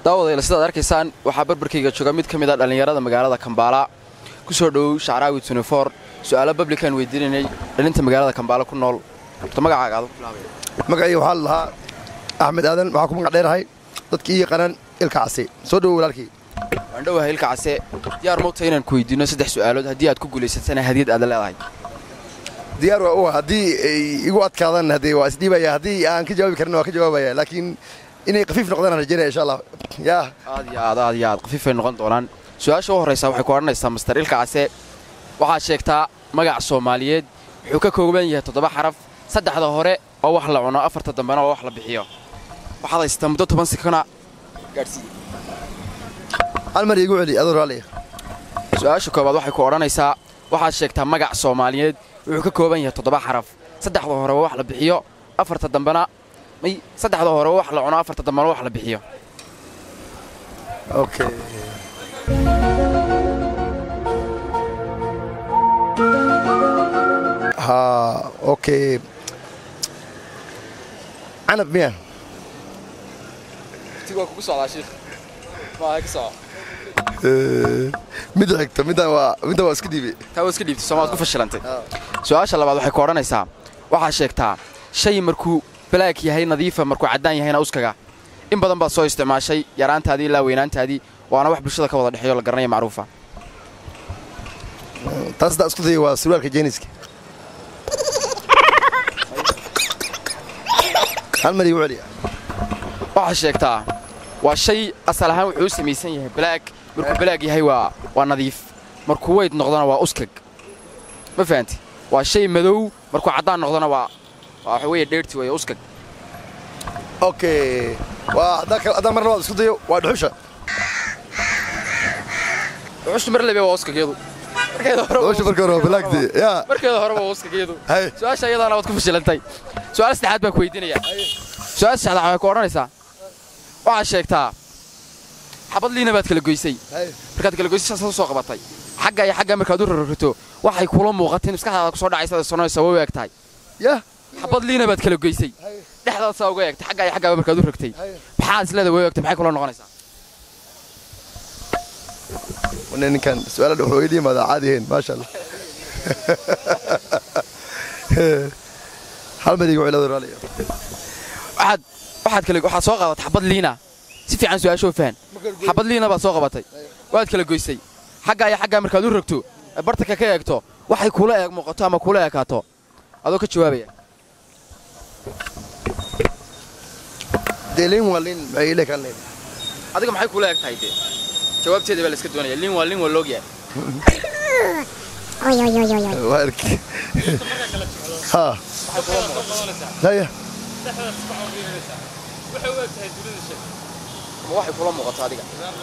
daawadayla sidaad arkaysaan waxaa barbarkayga jooga mid ka mid a dhallinyarada magaalada kambaala ku soo dhowow shacraawi tunifor su'aalo bablikaan weydiinanay dhalinta magaalada kambaala ku nool horta magacaaga aad ku bilaabaya magacayga waxaa la lahaa axmed aadan waxaa ku magac dheerahay dadkii ii yaqaanaan ilka casi soo dhowo walaalkii waan dhowahay ilka case diyaar mawta inaan ku weydiinno saddex su'aalood haddii aad ku guulaysatana hadiyad aad leedahay diyaar waa u ah haddii ay igu adkaadaan haddee waa isdhiibaya haddii aan ka jawaabi karin waa ka jawaabaya laakiin inay khafiif noqdaan aan rajaynaya insha allah yaa aad iyo aad aad iyo aad khafiifay noqon doonaan su-aasha u horraysa waxay ku odhanaysaa master ilka case waxaad sheegtaa magac soomaaliyeed wuxuu ka kooban yahay toddoba xaraf saddexda hore oo wax la cuno afarta dambena oo wax la bixiyo waxaad haysataa muddo toban sekona gaadhsiiye hal mar iigu celi adoo raalliya su-aasha koobaad waxay ku odhanaysaa waxaad sheegtaa magac soomaaliyeed wuxuu ka kooban yahay toddoba xaraf saddexda hore waa wax la bixiyo afarta dambena may saddexda hore waa wax la cuno afarta dambena wax la bixiyo okay ha okay canab miya waa kugu socdaa shiikh maaha ka soco midda xigta middan waa middan waa iska dhiibay taa waa iska dhiibtay soomaad ku fashilantay su-aasha labaad waxay ku odhanaysaa waxaad sheegtaa shay markuu balaag yahay nadiifa markuu caddaan yahayna uskaga in badan baad soo isticmaashay yaraantaadii ilaa weynaantaadii waana wax bulshada ka wada dhexeeyo la garanaya macruufa taas haddaa isku daya waa surwaalka jeeniska hal mar iigu celiya waxaad sheegtaa waa shay asal ahaan wuxuu u samaysan yahay balaag markuu balaag yahay waa waa nadiif markuu weyd noqdona waa uskag ma fahanti waa shay madow markuu caddaan noqdona waa waa waxa weeye dheerti weeye uskag okay waa haddaan kal- haddaan mar labaad isku dayo waa dhuxusha wuxushtu mar lebe waa uskagyadu markeeda hore waa dhuxusha marka hore waa balaagdi yaa markeeda hore waa uskagyadu hay su-aasha iyadaana waad ku fashilantay su-aal saddexaad baan ku weydiinayaa su-aal saddexaad waxay ku odhanaysaa waxaad sheegtaa xabad liina baad kala goysay hay markaad kala goysay saas u soo qabatay xagga iyo xagga markaad u rarrato waxay kula muuqatay in maskaxdaada kusoo dhacaysa sonaysa way u eg tahay ya xabad liina baad kala goysay hay dhexdaad saa uga eegtay xagga iyo xaggaaba markaad u ragtay hay maxaad isleeda way u egtay maxay kula noqonaysaa wana ninkan su-aala wuxuu iga yimaadaa caadi ahayn maasha allah hal mar iigu celi adoo raalliya waxaad waxaad kala waxaad soo qaadatay xabad liina si fiican su-aashoo fahan xabad liina baad soo qabatay waad kala goysay xagga iyo xaggaa markaad u ragto ee bartanka ka eegto waxay kula eeg muuqato ama kula ekaato adoo ka jawaabaya dee liin waa liin maxay ila kaan leedahay adiga maxay kula eg tahay dee jawaabteeda baa la iska doonaya liin waa liin waa loogyahay Oi, oi, oi, oi, oi. waa arki ha haya ma waxay kula muuqato adiga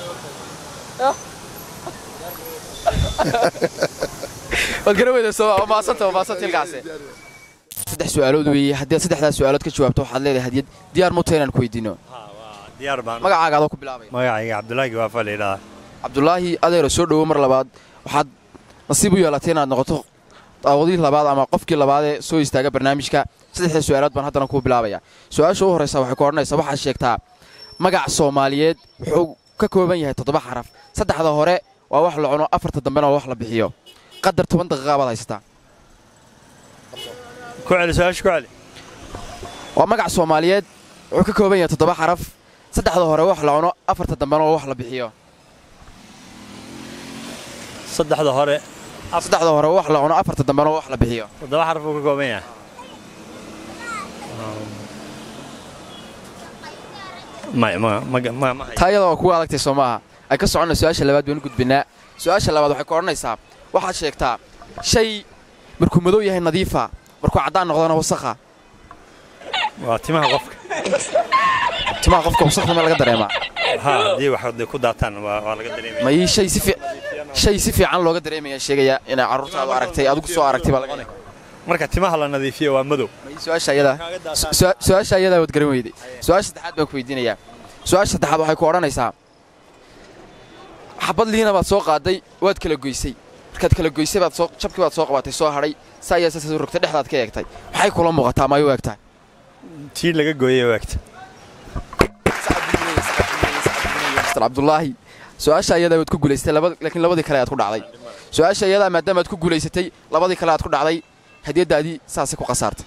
waad gara weyda soo waa maasanta waa maasanta ilkaase saddex su'aalood weeye haddii aad saddexdaas su'aalood ka jawaabto waxaad leedahay hadiyad diyaar muta inaan ku weydiino diyaar baan magacaaga adoo ku bilaabaya magacayga cabdulaahi waafa la yidhaha cabdulaahi adeero soo dhowo mar labaad waxaad nasiib u yeelatay inaad noqoto daawadii labaad ama qofkii labaadee soo istaaga barnaamijka saddexda su'aalood baan haddana kuu bilaabaya su-aasha u horraysa waxay ku odhanaysaa waxaad sheegtaa magac soomaaliyeed wuxuu ka kooban yahay toddoba xaraf saddexda hore waa wax la cuno afarta dambena waa wax la bixiyo qadar toban daqiiqa baad haysataa ku celi su-aasha ku celi waa magac soomaaliyeed wuxuu ka kooban yahay toddoba xaraf saddexda hore wax la cuno afarta dambena waa wax la bixiyo saddexda hore saddexda hore wax la cuno afarta dambena waa wax la bixiyo toddoba xaraf uu ka kooban yahay may ma ma ma ma taa iyada waa kugu adagtay soo maaha ay ka soconna su-aasha labaad baynu gudbinaa su-aasha labaad waxay ku odhanaysaa waxaad sheegtaa shay markuu madow yahay nadiifa markuu caddaan noqdona wasakha waa timaha qofka timaha qofka wasakda ma laga dareemaa ha haddii wax hadday ku daataan waa waa laga dareemaya ma ii shay si fi shay si fiican looga dareemaya sheegaya inay carruurtaadu aragtay adigu soo aragtay baa laga marka timaha la nadiifiyo waa madow ma ii su-aasha iyada su- su-aasha iyadaa waad garan weyday su-aasha saddexaad baan ku weydiinayaa su-aasha saddexaad waxay ku odhanaysaa xabad liina baad soo qaaday waad kala goysay markaad kala goysay baad soo jabkii baad soo qabatay soo hadhay saa ayaa saas u rogtay dhexdaad ka eegtay maxay kula muuqataa ma ay u egtahay tii laga gooyay waagta master cabdulaahi su-aasha iyadaa waad ku guulaysatay laakiin labadii kale aad ku dhacday su-aasha iyadaa maadaama aad ku guulaysatay labadii kale aad ku dhacday hadiyaddaadii saasay ku khasaartay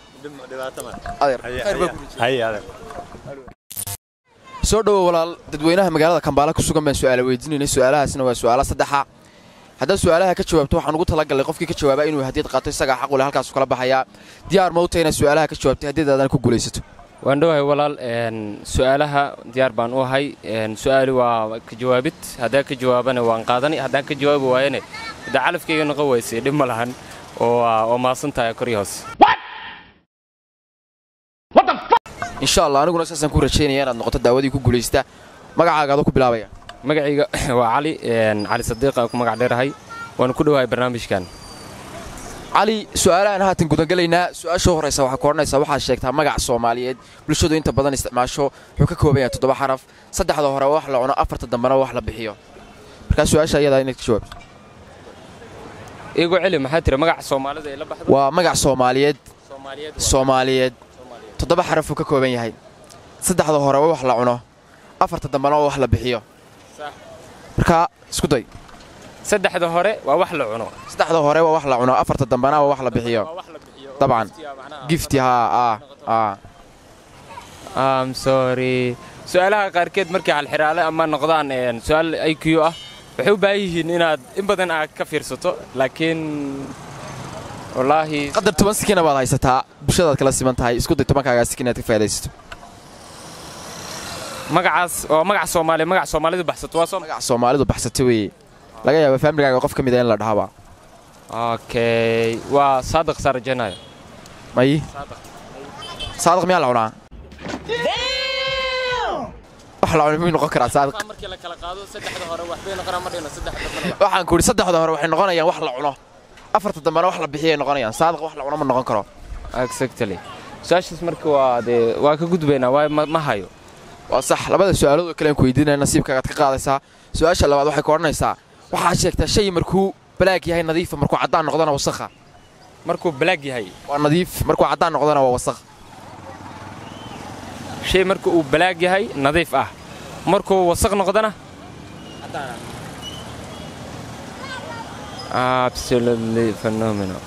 soo dhowo walaal dadweynaha magaalada kambaala ku sugan baan su'aala weydiinaynay su'aalahaasna waa su'aala saddexa haddaad su'aalaha ka jawaabto waxaan ugu talagalnay qofkii ka jawaaba inuu hadiyad qaato isagaa xaq u leh halkaasu kala baxayaa diyaar ma u tahay inaad su'aalaha ka jawaabtay hadiyadaadana ku guulaysato waan dhowahay walaal su'aalaha diyaar baan u ahay su'aali waa ka jawaabid haddaan ka jawaabana waan qaadani haddaan ka jawaabi waayane haddaa calafkayga noqon weysay dhib ma lahan oo maasan tahay kor iyo hoos insha allah aniguna saasaan ku rajaynaya inaad noqoto daawadii ku guulaysta magacaaga adoo ku bilaabaya magacayga waa cali cali sadiiq aan ku magac dheerahay waanu ku dhowahay barnaamijkan cali su'aalahan haatan gudagalaynaa su-aasha horraysa waxaa ku odhanaysaa waxaad sheegtaa magac soomaaliyeed bulshadu inta badan isticmaasho wuxuu ka kooban yahay toddoba xaraf saddexda hore wax la cuno afarta dambena wax la bixiyo markaa su-aasha iyadaa inaad ka jawaabto igu celi maxaa tiri magaca soomaalida ay la baxdo waa magac soomaaliyeed soomaaliyeed toddoba xarafuu ka kooban yahay saddexda hore wax la cuno afarta dambena wax la bixiyo markaa isku day saddexda hore waa wax la cuno saddexda hore waa wax la cuno afarta dambena waa wax la bixiyo dabcan gifti haa am sorry su-aalaha qaarkeed markay halxiraale ama noqdaan su-aal i q ah waxay u baahan yihiin inaad in badan aad ka fiirsato laakiin wallaahi qadar toban sikina baad haysataa bulshadaad kala siman tahay isku day tobankaagaa sikin inaad ka faa'idaysato magacaas oo magac soomaaliya magac soomaalidu baxsato waa soo magac soomaalidu baxsato weeye laga yaaba faamligaaga qof ka mid a in la dhahaba okay waa saadiq saarajanayo may saadiq miyaa la cunaa wax la cunay miyuu noqon karaa saadiq markii la kala qaado saddexda hore waxbay noqonaa ma dhino saddexda dambena waxaan ku idhi saddexda hore waxay noqonayaan wax la cuno afarta dambena wax la bixiyay noqonayaan saadiq wax la cuno ma noqon karo exactly su-aashaas marka waa dee waa ka gudbaynaa waayo ma ma hayo waa sax labada su'aalood oo kale aan ku weydiinaya nasiibkaagaad ka qaadaysaa su-aasha labaad waxay ku odhanaysaa waxaad sheegtaa shay markuu balaag yahay nadiifa markuu caddaan noqdona wasakha markuu balaag yahay waa nadiif markuu caddaan noqdona waa wasakh shay marka uu balaag yahay nadiif ah markuu wasaq noqdana absolutely phenomenal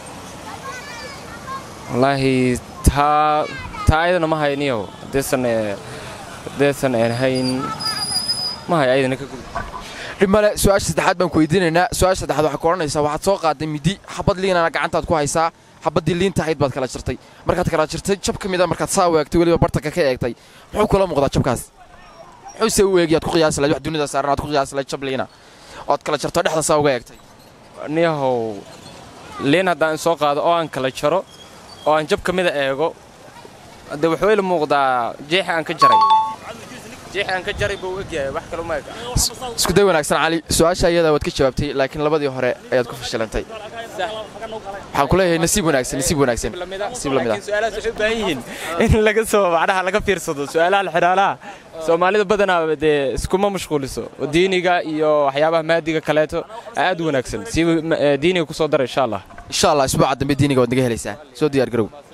wallaahi taa taa ayadana ma hayniyow haddaysan haddaysan ahayn ma hay ayadana ka gud dhib male su-aasha saddexaad baan ku weydiinaynaa su-aasha saddexaad waxay ku odhanaysaa waxaad soo qaaday midi xabad liinana gacantaad ku haysaa xabaddii liinta ahayd baad kala jirtay markaad kala jirtay jab ka mida markaad saa waagtay weliba bartanka ka eegtay muxuu kula muuqdaa jabkaas muxuuse u eegi aad ku qiyaasi lahayd wax dunida saaran aad ku qiyaasi lahayd jab liina ood kala jarto dhexda saa uga eegtay niyahow liin haddaan soo qaado oo aan kala jaro oo aan jab ka mida eego de wuxuu ila muuqdaa jeexa aan ka jaray jeexa aan ka jaray buu egyahay wax kale uma eg isku day wanaagsan cali su-aasha iyadaa waad ka jawaabtay laakiin labadii hore ayaad ku fashilantay waxaan ku leeyahay nasiib wanaagsan nasiib wanaagsan nasiib lamid ah laakiin su-aalahaas waxay u baahan yihiin in laga soo macnaha laga fiirsado su-aalaha alxiraalaha soomaalida badanaa dee iskuma mashquuliso oo diiniga iyo waxyaabaha maadiga kaleeto aad u wanaagsan si diiniga ku soo dara insha allah insha allah isbuuca dambe diiniga waad naga helaysaa soo diyaar garow